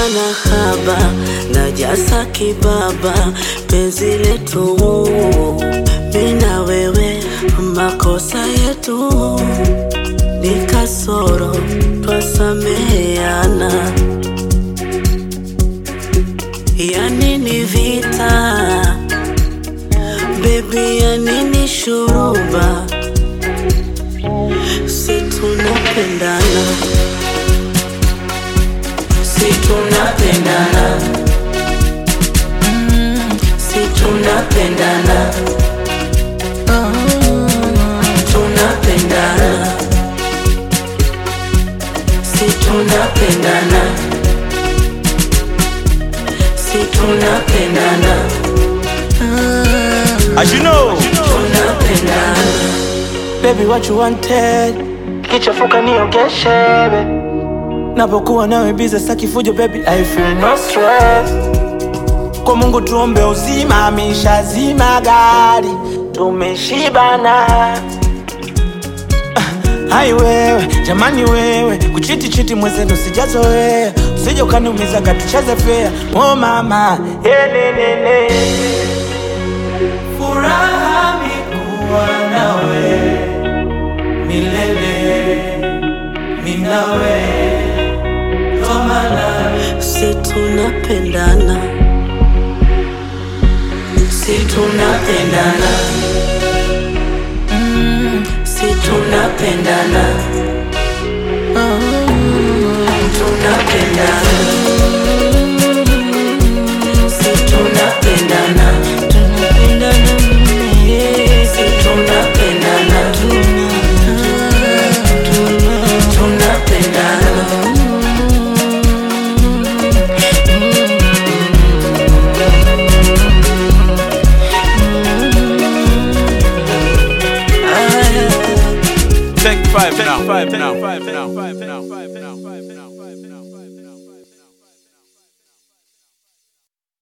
na haba na jasa kibaba, penzi letu mina wewe, makosa yetu ni kasoro, twasameheana. Yani ni vita bebi, yani ni shuruba, si tunapendana, si tunapendana, si tunapendana, tunapendana, si tunapendana, si tunapendana, As you know, tunapendana. Baby what you wanted Kichafuka niogeshe baby Napokuwa nawe bize saki fujo baby I feel no stress Kwa Mungu tuombe uzima ameshazima gari Tumeshibana Ah, Hai wewe, jamani wewe Kuchiti chiti mwezenu sijazoea Usije ukaniumiza katucheze fair Oh mama, elelele Furaha mikuwa nawe milele minawe tomana si tunapendana, si tunapendana, Mm, si tunapendana, Mm, tunapendana, si tunapendana, si tunapendana, tunapendana. take five now, five now, five now, five now, five now, five now.